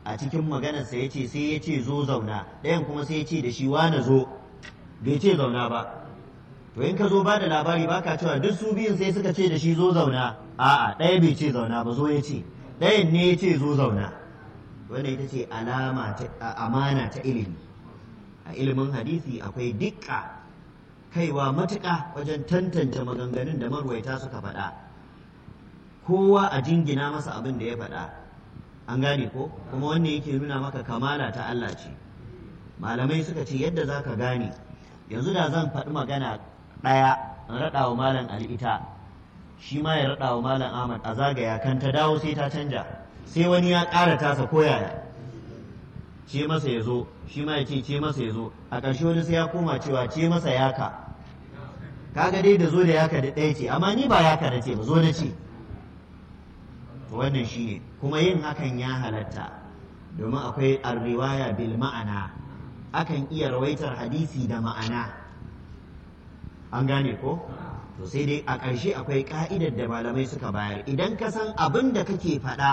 a cikin maganarsa ya ce sai ya ce zo zauna ɗayan kuma sai ya ce da shi wane zo bai ce zauna ba to in ka zo ba da labari ba ka cewa duk su biyun sai suka ce da shi zo zauna a'a ɗaya bai ce zauna ba zo ya ce ɗayan ne ya ce zo zauna wannan ita ce alama ta amana ta ilimi a ilimin hadisi akwai dukka kaiwa matuƙa wajen tantance maganganun da marwaita suka faɗa kowa a jingina masa abin da ya faɗa an gane ko kuma wannan yake nuna maka kamala ta Allah ce malamai suka ce yadda za ka gane yanzu da zan faɗi magana ɗaya in raɗa wa malam al'ita shi ma ya raɗa wa malam ahmad a zagaya kan ta dawo sai ta canja sai wani ya ƙara tasa koyaya ce masa ya zo shi ma ya ce ce masa ya zo a ƙarshe wani sai ya koma cewa ce masa yaka kaga dai da zo da yaka da ɗaya ce amma ni ba yaka na ce ba zo na ce to wannan shi ne kuma yin hakan ya halatta domin akwai arriwaya bil ma'ana akan iya rawaitar hadisi da ma'ana an gane ko to sai dai a ƙarshe akwai ka'idar da malamai suka bayar idan ka san abin da kake faɗa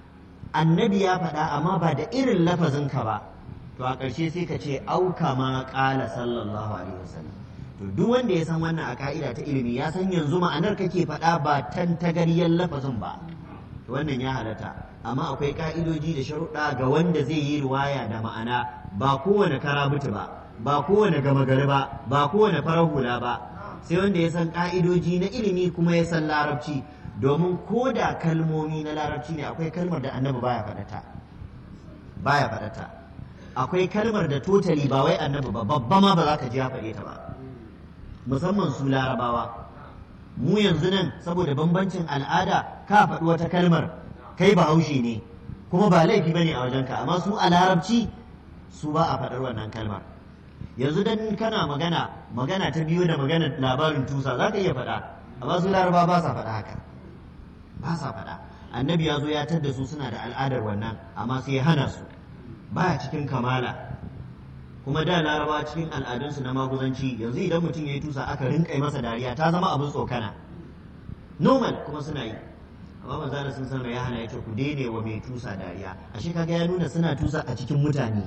annabi ya faɗa amma ba da irin lafazinka ba to a ƙarshe sai ka ce auka ma ƙala sallallahu alaihi wasallam to duk wanda ya san wannan a ka'ida ta ilimi ya san yanzu ma'anar kake faɗa ba tantagariyar lafazin ba to wannan ya halatta amma akwai ka'idoji da sharuɗa ga wanda zai yi riwaya da ma'ana ba kowane karabutu ba ba kowane gama gari ba ba kowane farar hula ba sai wanda ya san ka'idoji na ilimi kuma ya san larabci domin ko da kalmomi na larabci ne akwai kalmar da annabi baya faɗata baya faɗata akwai kalmar da totali ba wai annabi ba babba ma ba za ka ji ya faɗe ta ba musamman su larabawa mu yanzu nan saboda bambancin al'ada ka faɗi wata kalmar kai ba haushi ne kuma ba laifi bane a wajenka amma su a larabci su ba a faɗar wannan kalmar yanzu dan kana magana magana ta biyu da magana labarin tusa za ka iya faɗa amma su laraba ba sa faɗa haka ba sa faɗa annabi ya zo ya tadda su suna da al'adar wannan amma sai ya hana su baya cikin kamala kuma da laraba cikin al'adunsu na maguzanci yanzu idan mutum ya yi tusa aka rinka masa dariya ta zama abin tsokana normal kuma suna yi amma manzo sun san ya hana ya ce ku daine wa mai tusa dariya ashe kaga ya nuna suna tusa a cikin mutane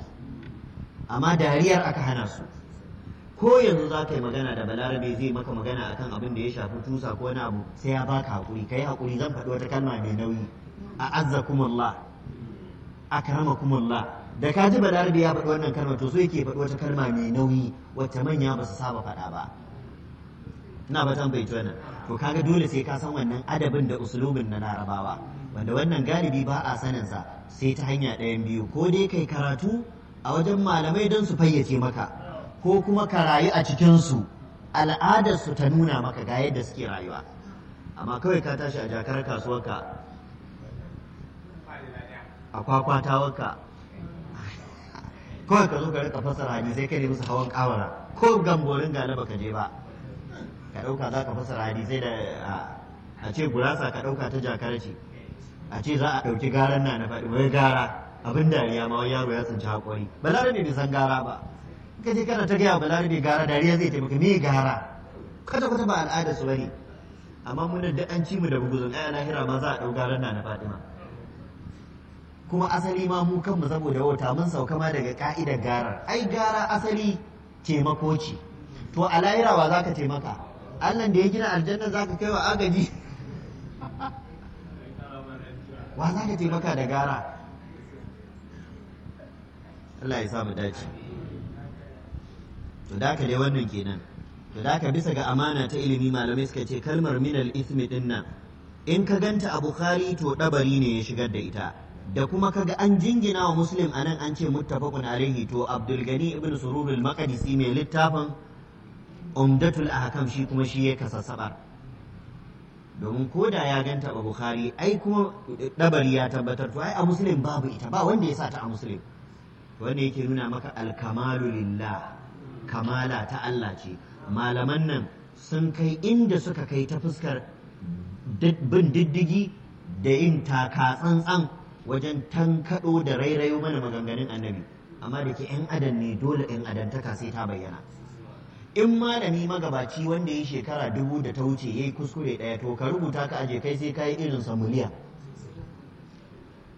amma dariyar aka hana su ko yanzu za ka yi magana da balarabe zai maka magana akan abin da ya shafi tusa ko wani abu sai ya baka hakuri kai hakuri zan faɗi wata kalma mai nauyi a azzakumullah akramakumullah da ka ji balarabe ya faɗi wannan kalma to so yake faɗi wata kalma mai nauyi wacce manya ba su saba faɗa ba ina ba tan bai wannan to kaga dole sai ka san wannan adabin da usulubin na larabawa wanda wannan galibi ba a sanin sa sai ta hanya ɗayan biyu ko dai kai karatu a wajen malamai don su fayyace maka ko kuma ka rayu a cikin su al'adar su ta nuna maka ga yadda suke rayuwa amma kawai ka tashi a jakar kasuwarka a kwakwatawarka kawai ka zo ka rika fasara hadisai kai ne musu hawan kawara ko gamborin gane baka je ba ka ɗauka za ka fasara hadisai da a ce gurasa ka ɗauka ta jakar ce a ce za a ɗauki garan na na faɗi wai gara abin dariya ma wai yaro ya tsinci haƙori balarabe bai san gara ba ka je kana ta gaya balarabe gara dariya zai taimaka me gara kwata kwata ba al'ada su bane amma mun da an ci mu da buguzun ai lahira ma za a ɗau garan na na fatima kuma asali ma mu kanmu saboda wata mun sauka ma daga ka'idar garar ai gara asali taimako ce to a lahira wa za ka taimaka allah da ya gina aljanna za ka kai wa agaji wa za ka taimaka da gara Allah ya samu dace to da dai wannan kenan to da bisa ga amana ta ilimi malamai suka ce kalmar minal ismi din nan in ka ganta a bukhari to dabari ne ya shigar da ita da kuma kaga an jingina wa muslim anan an ce muttafaqun alaihi to abdul gani ibn surur al maqdisi mai littafin umdatul ahkam shi kuma shi ya kasassabar domin ko da ya ganta a bukhari ai kuma dabari ya tabbatar to ai a muslim babu ita ba wanda ya sa ta a muslim wanda yake nuna maka alkamalu lillah kamala ta Allah ce malaman nan sun kai inda suka kai ta fuskar bin diddigi da yin taka tsantsan wajen tankaɗo da rairayo mana maganganun annabi amma da ke 'yan adam ne dole 'yan adantaka sai ta bayyana in malami magabaci wanda ya shekara dubu da ta wuce ya yi kuskure ɗaya to ka rubuta ka aje kai sai ka yi irin samuliya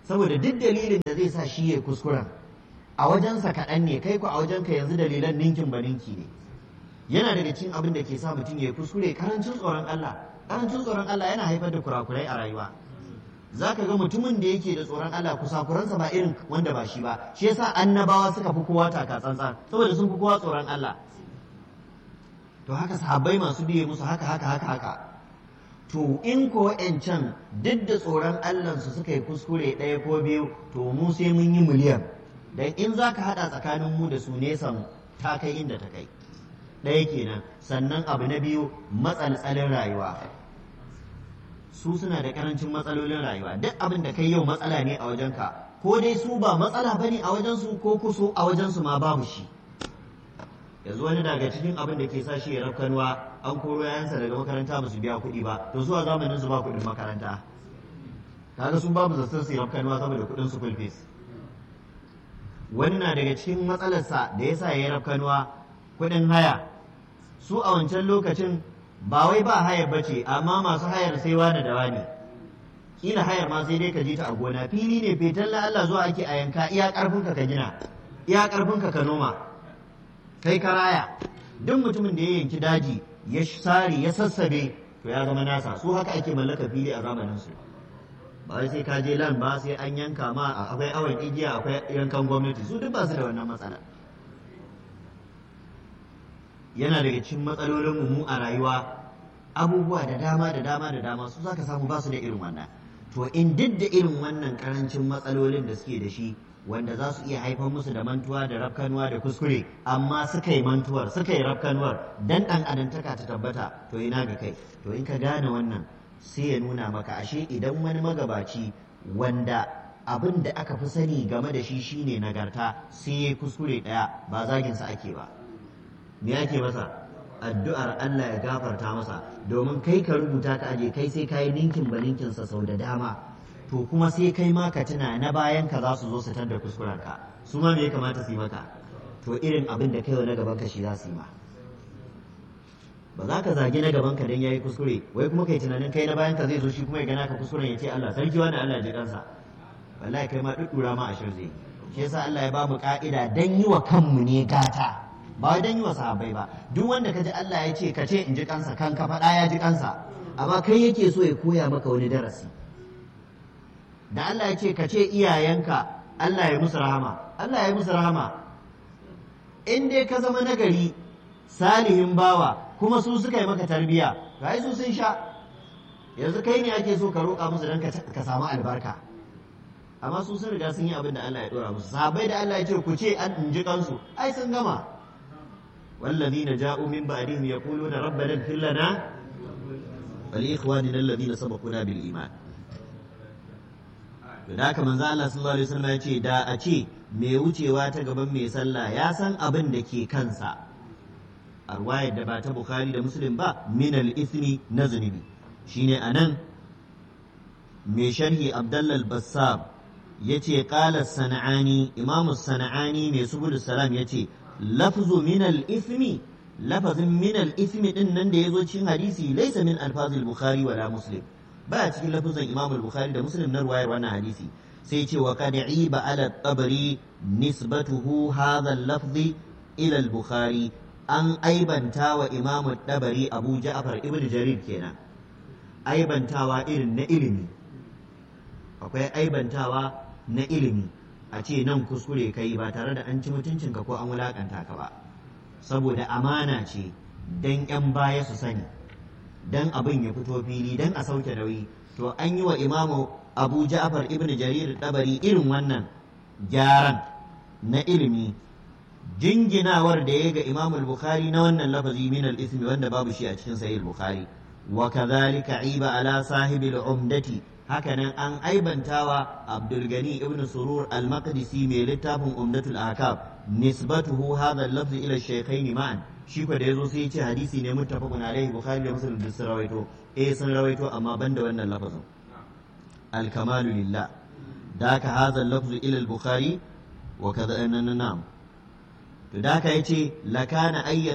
saboda duk dalilin da zai sa shi ya kuskuren a wajensa kaɗan ne kai ku a wajenka yanzu dalilan ninkin ba ninki ne yana daga cikin abin da ke sa mutum ya kuskure karancin tsoron Allah karancin tsoron Allah yana haifar da kurakurai a rayuwa za ka ga mutumin da yake da tsoron Allah kusakuransa ba irin wanda ba shi ba shi yasa annabawa suka fi kowa taka tsantsan saboda sun fi kowa tsoron Allah to haka sahabbai masu biye musu haka haka haka haka to in ko can duk da tsoron Allah su suka yi kuskure ɗaya ko biyu to mu sai mun yi miliyan dan in za ka haɗa tsakanin mu da su nesan ta kai inda ta kai ɗaya kenan sannan abu na biyu matsaltsalin rayuwa su suna da karancin matsalolin rayuwa duk abin da kai yau matsala ne a wajenka ko dai su ba matsala bane a wajensu ko kuso a wajensu ma babu shi yanzu wani daga cikin abin da ke sa shi ya rafkanuwa an koro yayansa daga makaranta ba su biya kuɗi ba to su a zamanin su ba kuɗin makaranta kaga sun babu zaton su rafkanuwa saboda kuɗin su full fees wani na daga cikin matsalarsa da yasa ya yi rafkanuwa kuɗin haya su a wancan lokacin ba wai ba hayar bace amma masu hayar sai wani da wani kila hayar ma sai dai ka je ta a gona fili ne fetan la Allah zuwa ake a yanka iya karfin ka ka gina iya karfin ka ka noma kai ka raya duk mutumin da ya yanki daji ya sare ya sassabe to ya zama nasa su haka ake mallaka fili a zamanin su ba wai sai ka je lan ba sai an yanka ma akwai awon igiya akwai yankan gwamnati su duk ba su da wannan matsala yana daga cikin matsalolin mu a rayuwa abubuwa da dama da dama da dama su zaka samu ba su da irin wannan to in duk da irin wannan karancin matsalolin da suke da shi wanda za su iya haifar musu da mantuwa da rafkanuwa da kuskure amma suka yi mantuwar suka yi rafkanuwar dan dan adantaka ta tabbata to ina ga kai to in ka gane wannan sai ya nuna maka ashe idan wani magabaci wanda abin da aka fi sani game da shi shine nagarta sai ya kuskure daya ba zaginsa ake ba me ake masa addu'ar Allah ya gafarta masa domin kai ka rubuta ka aje kai sai kayi ninkin ba ninkinsa sau da dama to kuma sai kai ma ka tuna na bayan ka za su zo su tanda kuskuren ka su ma me ya kamata su yi maka to irin abin da kai na gaban ka shi za su yi ma ba za ka zagi na gaban ka dan yayi kuskure wai kuma kai tunanin kai na bayan ka zai zo shi kuma ya gana ka kuskuren ya ce Allah sarki wani Allah ya ji kansa wallahi kai ma duddura ma ashir zai shi yasa Allah ya ba mu ka'ida dan yi wa kanmu ne gata ba dan yi wa sahabbai ba duk wanda ka ji Allah ya ce ka ce in ji kansa kan ka faɗa ya ji kansa amma kai yake so ya koya maka wani darasi da Allah ya ce ka ce iyayenka Allah ya musu rahama Allah ya musu rahama in dai ka zama nagari salihin bawa kuma su suka yi maka tarbiya ga su sun sha yanzu kai ne ake so ka roƙa musu don ka samu albarka amma su sun riga sun yi abin da Allah ya dora musu sahabbai da Allah ya ce ku ce an in ji kansu ai sun gama والذين جاءوا من بعدهم يقولون ربنا اغفر لنا ولإخواننا الذين سبقونا بالإيمان da haka manzo Allah sallallahu alaihi wasallam ya ce da a ce mai wucewa ta gaban mai sallah ya san abin da ke kansa a ruwayar da ba ta Bukhari da Muslim ba min al-ithmi na zunubi shine anan mai sharhi Abdullah al-Bassam yace qala sana'ani imamu sana'ani mai subul salam yace lafzu min al-ithmi lafazin min al-ithmi din nan da yazo cikin hadisi laysa min alfaz al-bukhari wala muslim ba cikin lafazin imam al-bukhari da muslim na ruwayar wannan hadisi sai ce wa qad iba ala tabari nisbatuhu hadha al-lafz ila al-bukhari an aibanta wa imam tabari abu ja'far ibn jarir kenan aibantawa irin na ilimi akwai aibantawa na ilimi a ce nan kuskure ka yi ba tare da an ci mutuncinka ko an wulakanta ka ba saboda amana ce dan 'yan baya su sani dan abin ya fito fili dan a sauke nauyi to an yi wa imamu abu ja'far ibn jarir dabari irin wannan gyaran na ilimi jinginawar da ya ga imamu bukhari na wannan lafazi min al-ismi wanda babu shi a cikin sahih bukhari wa kadhalika iba ala sahibi al-umdati hakanan an aibantawa abdulgani ibn surur al-maqdisi mai littafin umdatul ahkam nisbatuhu hadha al-lafz ila shaykhain ma'an shi ko da yazo sai ya ce hadisi ne muttafaqun alaihi bukhari da muslim duk sun rawaito eh sun rawaito amma banda wannan lafazin al-kamalu lillah daka hadha al-lafz ila al-bukhari wa kadha na'am to daka yace lakana ayya